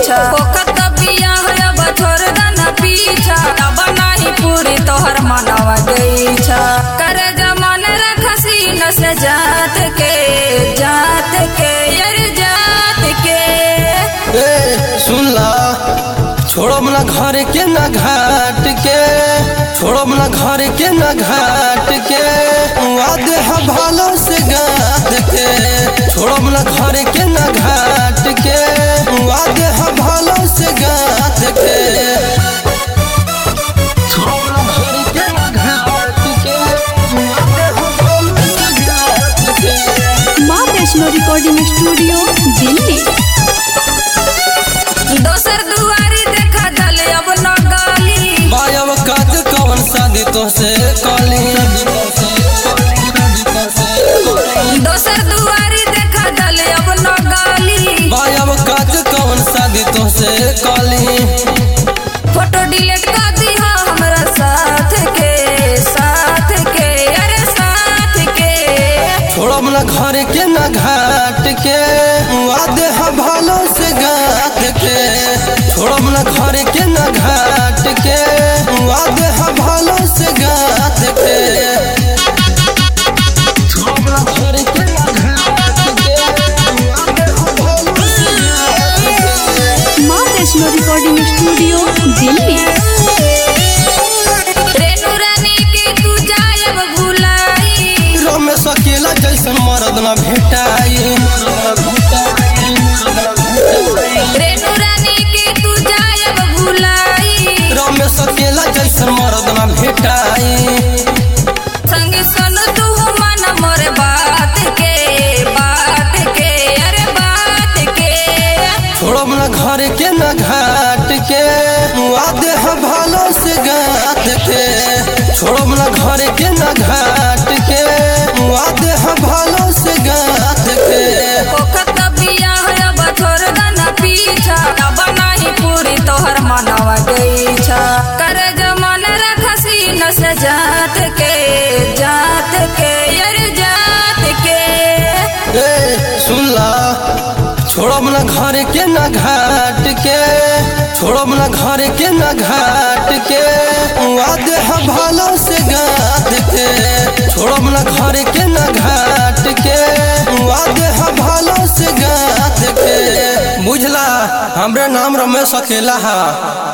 इच्छा ओखत बिया होया बछोर दन पीछा अब नाही पूरी तोहर मनवा गईछा कर जमान रखसी न से जात के जात के यार जात के ए सुन ला छोड़ो ना घर के ना घाट के छोड़ो ना घर के ना घाट के वादे हा भालो से गात के छोड़ो ना घर के ना घाट के वादे हा भालो से गात के छोड़ो ना घर के ना घाट के वादे हा भालो से गात के माँ वैष्णो रिकॉर्डिंग स्टूडियो दिल्ली दोसर दुआरी देखा दल अब न गाली बायब काज कवन शादी तो से कली दोसर दुआरी देखा दल अब न गाली बायब काज कवन शादी तो से कली फोटो डिलीट कर दिहा हमरा साथ के साथ के अरे साथ के छोड़ब ना घर के ना घाट के वादे हा भालो से गात के छोड़ब ना घर के ना घाट के वादे हा भालो से गात के छोड़ब ना घर के ना घाट के वादे हा भालो से गात के माँ वैष्णो रिकॉर्डिंग स्टूडियो दिल्ली रेणु रानी के तू जायब भुलाई रमेश अकेला जैसन मरद न भेटाई रेणु रानी के तू जायब भुलाई रमेश अकेला जैसन मरद न भेटाई संग सुन तू मन मोर बात के बात के अरे बात के छोड़ब न घर के न घाट के वादे ह भालो से गात के छोड़ब न घर के न घाट के वादे ह भालो से गात के ओखत बिया होया बछोर दन पीछा अब नाही पूरी तोहर मनवा गईछा कर जमान रखसी न से जात के जात के यार जात के ए सुन ला छोड़ब ना घर के ना घाट के छोड़ब ना घर के ना घाट के वादे हा भालो से गात के छोड़ब ना घर के ना घाट के वादे हा भालो से गात के बुझला हमरे नाम रमेश अकेला हा